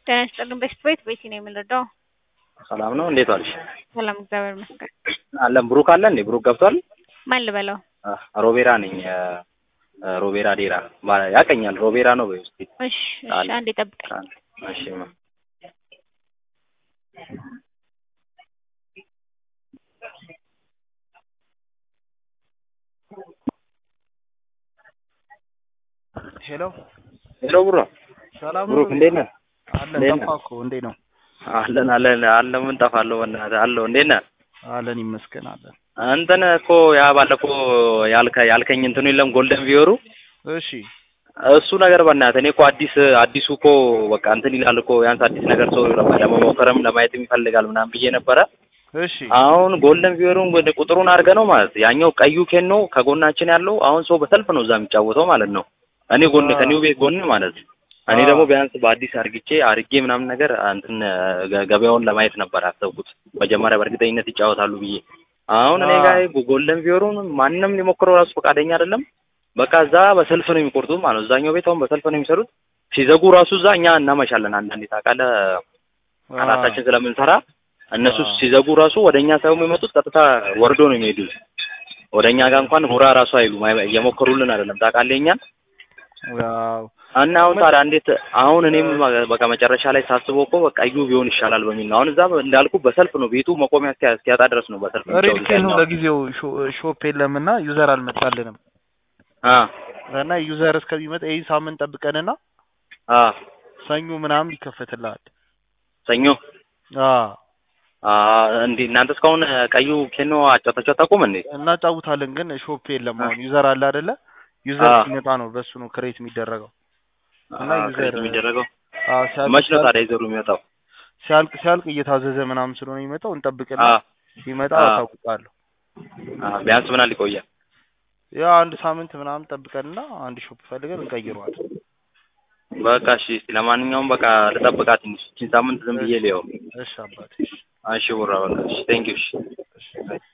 ጤና ይስጥልን በሽት ቤት ቤቲ ነው የምንረዳው። ሰላም ነው። እንዴት ዋልሽ? ሰላም እግዚአብሔር ይመስገን። አለን ብሩክ አለ እንዴ? ብሩክ ገብቷል? ማን ልበለው? አ፣ ሮቤራ ነኝ። አ፣ ሮቤራ ዴራ ማ- ያቀኛል። ሮቤራ ነው በይ እስኪ። እሺ እሺ፣ አለ። አንዴ ጠብቀኝ። አ፣ እሺ ማ ሄሎ ሄሎ ብሮ ሰላም ነው? ብሩክ እንዴት ነህ? አለን እንዴት ነህ? ጠፋህ እኮ እንዴት ነው? አለን አለን አለን። ምን ጠፋለሁ? በእናትህ አለሁ። እንዴት ነህ? አለን ይመስገን አለን። እንትን እኮ ያ ባለፈው ያልከ ያልከኝ እንትኑ የለም ጎልደን ቪዮሩ እሺ እሱ ነገር በእናትህ እኔ እኮ አዲስ አዲሱ እኮ በቃ እንትን ይላል እኮ ያንስ አዲስ ነገር ሰው ለመሞከርም ለማየትም ይፈልጋል ምናምን ብዬ ነበረ። እሺ አሁን ጎልደን ቪዮሩን ወደ ቁጥሩን አድርገህ ነው ማለት ያኛው ቀዩ ኬኖ ከጎናችን ያለው አሁን ሰው በሰልፍ ነው እዛ የሚጫወተው ማለት ነው። እኔ ጎን አዎ። ከኒው ቤት ጎን ማለት እኔ አዎ። ደግሞ ቢያንስ በአዲስ አርግቼ አርጌ ምናምን ነገር እንትን ገ- ገበያውን ለማየት ነበር ያሰብኩት መጀመሪያ በእርግጠኝነት ይጫወታሉ ብዬ። አሁን እኔ አዎ። ጋር ጎልደን ቪዮሩን ማንም ሊሞክረው ራሱ ፈቃደኛ አይደለም። በቃ እዛ በሰልፍ ነው የሚቆርጡት ማለት ነው። እዛኛው ቤት አሁን በሰልፍ ነው የሚሰሩት። ሲዘጉ ራሱ እዛ እኛ እናመሻለን። አንዳንዴ ታውቃለህ አራታችን ስለምንሰራ እነሱ አዎ። ሲዘጉ ራሱ ወደ እኛ ሳይሆን የሚመጡት ቀጥታ ወርዶ ነው የሚሄዱት። ወደ እኛ ጋር እንኳን ሁራ ራሱ አይሉም። አይ- እየሞከሩልን አይደለም ታውቃለህ እኛን ዋው እና አሁን ታዲያ እንዴት አሁን እኔም በቃ መጨረሻ ላይ ሳስበው እኮ በቃ እዩ ቢሆን ይሻላል በሚል ነው። አሁን እዛ እንዳልኩ በሰልፍ ነው ቤቱ መቆሚያ እስኪያ- እስኪያጣ ድረስ ነው በሰልፍ ሬድ የሚጫወቱት ኬን ነው ያኛው። ለጊዜው ሾ- ሾፕ የለምና ዩዘር አልመጣልንም አ እና ዩዘር እስከሚመጣ ይህ ሳምንት ጠብቀንና አ ሰኞ ምናምን ይከፈትልሃል። ሰኞ አ አ እንዴ እናንተ እስካሁን ቀዩ ኬኖ አጫውታችሁ አታውቁም እንዴ? እናጫውታለን ግን ሾፕ የለም። አሁን ዩዘር አለ አይደለ? ዩዘር አ ሲመጣ ነው በሱ ነው ክሬት የሚደረገው እና አ ዩዘር ክሬት የሚደረገው አ ሲያልቅ መች ነው ሲያልቅ ታዲያ ይዘሩ የሚወጣው? ሲያልቅ ሲያልቅ እየታዘዘ ምናምን ስለሆነ የሚመጣው እንጠብቅና አ ሲመጣ አ አሳውቃለሁ። አ ቢያንስ ምናል ይቆያል? ያ አንድ ሳምንት ምናምን ጠብቀንና አንድ ሾፕ ፈልገን እንቀይረዋለን። በቃ እሺ። እስኪ ለማንኛውም በቃ ልጠብቃት ትንሽ ይህችን ሳምንት ዝም ብዬ ልየው። እሺ አባቴ እሺ እሺ ቡራ በቃ እሺ። ቴንኪው እሺ። እሺ